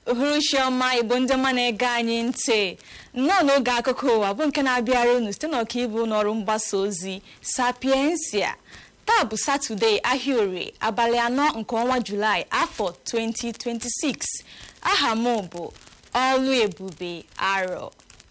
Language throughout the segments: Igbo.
uhuruchiọma igbo ndị ọma na-ege anyị ntị nnọọ n'oge akụkọ ụwa bụ nke na-abịara unu site n'ọkaibu n'ọrụ mgbasa ozi sapiensia taa bụ satọde ahịa orie abalị anọ nke ọnwa julaị afọ 2026 aha m bụ ọlụ ebube arọ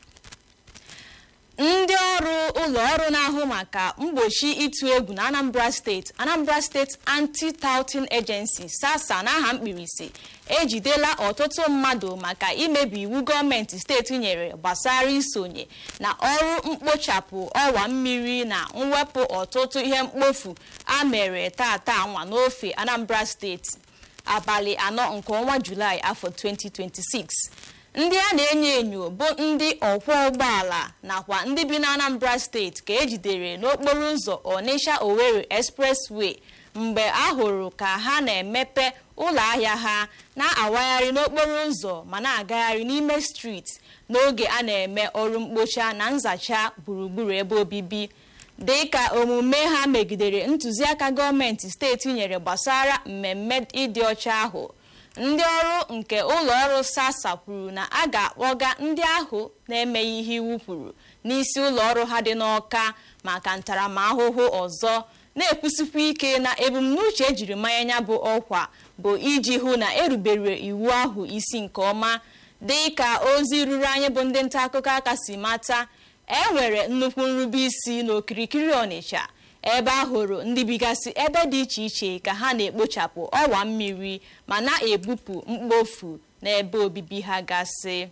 ndị ọrụ ụlọ ọrụ na-ahụ maka mgbochi ịtụ egwu na anambra steeti anambra steeti anti-touting agency sasa n'aha mkpirisi ejidela ọtụtụ mmadụ maka imebi iwu gọọmenti steeti nyere gbasara isonye na ọrụ mkpochapụ ọwa mmiri na mwepụ ọtụtụ ihe mkpofu a mere tata nwa n'ofe anambra steeti abalị anọ nke ọnwa julaị afọ 2026 ndị a na-enyo enyo bụ ndị ọkwọ ụgbọala nakwa ndị bi na anambra steeti ka ejidere n'okporo ụzọ onitsha owerri expressway mgbe a hụrụ ka ha na-emepe ụlọ ahịa ha na-awagharị n'okporo ụzọ ma na-agagharị n'ime steeti n'oge a na-eme ọrụ mkpocha na nzacha gburugburu ebe obibi dị ka omume ha megidere ntụziaka gọọmenti steeti nyere gbasara mmemme ịdị ọcha ahụ ndị ọrụ nke ụlọ ọrụ sasa kwuru na a ga-akpọga ndị ahụ na-emeghị ihe iwu kwuru n'isi ụlọ ọrụ ha dị n'ọka maka ntaramahụhụ ọzọ na-ekwusikwa ike na ebumnuche ejiri manye ya bụ ọkwa bụ iji hụ na erubere iwu ahụ isi nke ọma dị ka ozi ruru anyị bụ ndị nta akụkọ aka si mata e nwere nnukwu nrube isi n'okirikiri ọnịcha ebe a hụrụ ndị bigasị ebe dị iche iche ka ha na-ekpochapụ ọwa mmiri ma na-ebupụ mkpofu n'ebe obibi ha gasị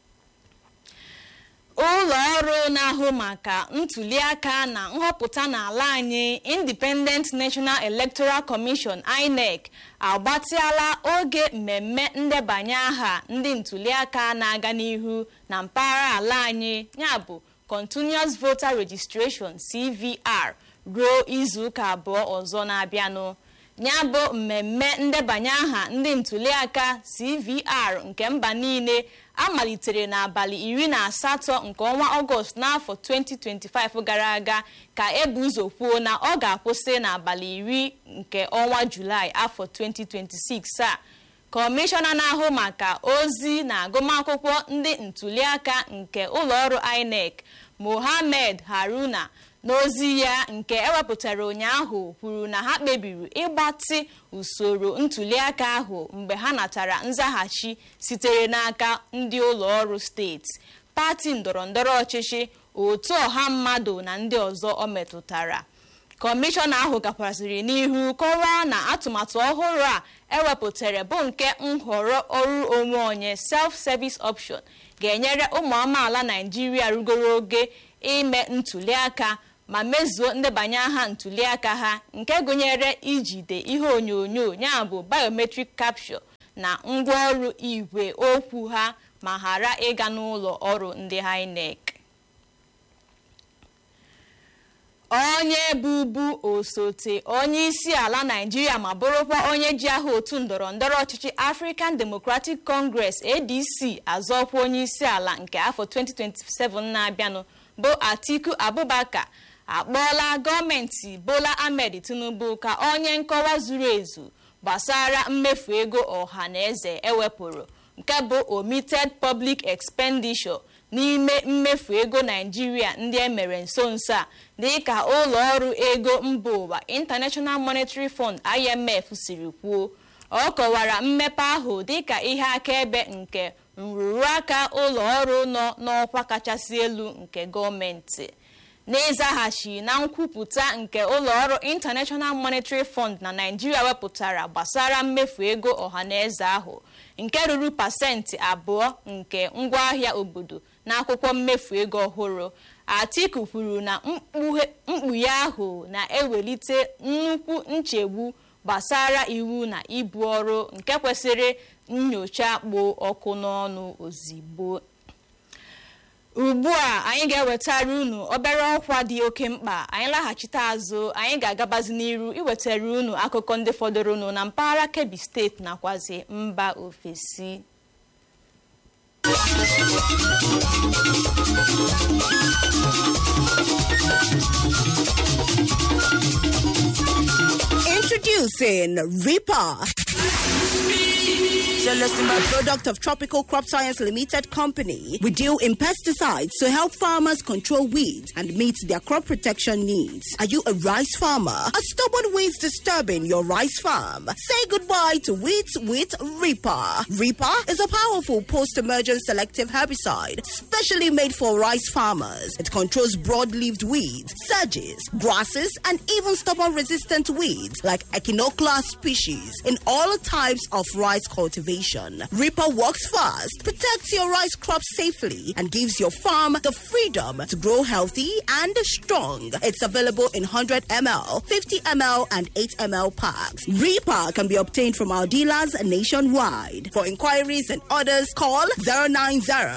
ụlọ ọrụ na-ahụ maka ntuliaka na nhọpụta n'ala anyị independent national electoral commission inec agbatịala oge mmemme ndebanye aha ndị ntuliaka na-aga n'ihu na mpaghara ala anyị yabụ continuous voter registration cvr ruo izuụka abụọ ọzọ na-abịanụ ya bụ mmemme ndebanye aha ndị ntuliaka cvr nke mba niile amalitere n'abalị iri na asatọ nke ọnwa ọgọst n'afọ 2025 gara aga ka ebu ụzọ kwuo na ọ ga-akwụsị n'abalị iri nke ọnwa julaị afọ 2026 a kọmishọna na-ahụ maka ozi na agụmakwụkwọ ndị ntuliaka nke ụlọọrụ inec mohammed haruna n'ozi ya nke ewepụtara ụnyaahụ kwuru na ha kpebiri ịgbatị usoro ntuliaka ahụ mgbe ha natara nzaghachi sitere n'aka ndị ụlọ ọrụ steeti pati ndọrọndọrọ ọchịchị otu ọha mmadụ na ndị ọzọ ọ metụtara kọmishọna ahụ gakwaziri n'ihu kọwaa na atụmatụ ọhụrụ a ewepụtara bụ nke nhọrọ ọrụ onwe onye self-service option ga-enyere ụmụ amaala naijiria rugoro oge ime ntuliaka ma mezuo ndebanye aha ntuliaka ha nke gụnyere ijide ihe onyonyo ya bụ biometric capture na ngwaọrụ igwe okwu ha ma ghara ịga n'ụlọ ọrụ ndị INEC onye bụbu osote onye isi ala naijiria ma bụrụkwa onye ji aha otu ndọrọ ndọrọ ọchịchị african democratic congress adc azọkwa onye isi ala nke afọ 2027 na-abịanụ bụ atiku abubakar akpọọla gọọmenti bola ahmed tinubu ka onye nkọwa zuru ezu gbasara mmefu ego ọha na eze ewepụrụ nke bụ omitted public expenditure n'ime mmefu ego naijiria ndị emere nso nso a dịka ụlọ ọrụ ego mba ụwa international monetary fund imf siri kwuo ọ kọwara mmepe ahụ dịka ihe akaebe nke nrụrụ aka ụlọ ọrụ nọ n'ọkwa kachasị elu nke gọọmenti n'ịzaghachi na nkwupụta nke ụlọọrụ international monetary fund na naijiria wepụtara gbasara mmefu ego ọhaneze ahụ nke ruru pasentị abụọ nke ngwaahịa obodo n'akwụkwọ mmefu ego ọhụrụ atiku kwuru na mkpughe ahụ na-ewelite nnukwu nchegbu gbasara iwu na ibu ọrụ nke kwesịrị nyocha kpo ọkụ n'ọnụ ozigbo ugbu a anyị ga-ewetara unu obere ọkwa dị oke mkpa anyị laghachite azụ anyị ga-agabazi n'iru iwetara unu akụkọ ndị fọdụrụnụ na mpaghara kebbi steeti nakwazi mba ofesi Introducing Reaper. A product of Tropical Crop Science Limited Company. We deal in pesticides to help farmers control weeds and meet their crop protection needs. Are you a rice farmer? Are stubborn weeds disturbing your rice farm? Say goodbye to weeds with Reaper. Reaper is a powerful post-emergent selective herbicide specially made for rice farmers. It controls broad-leaved weeds, sedges, grasses, and even stubborn-resistant weeds like Echinoclea species in all types of rice cultivation. Reaper works fast, protects your rice crop safely, and gives your farm the freedom to grow healthy and strong. It's available in 100 ml, 50 ml, and 8 ml packs. Reaper can be obtained from our dealers nationwide. For inquiries and orders, call 090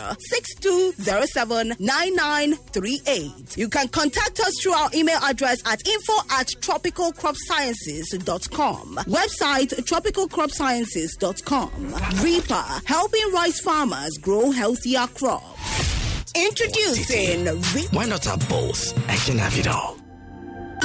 6207 9938. You can contact us through our email address at info at tropicalcropsciences.com. Website tropicalcropsciences.com. Reaper, helping rice farmers grow healthier crops. Introducing Reaper. Why not have both? I can have it all.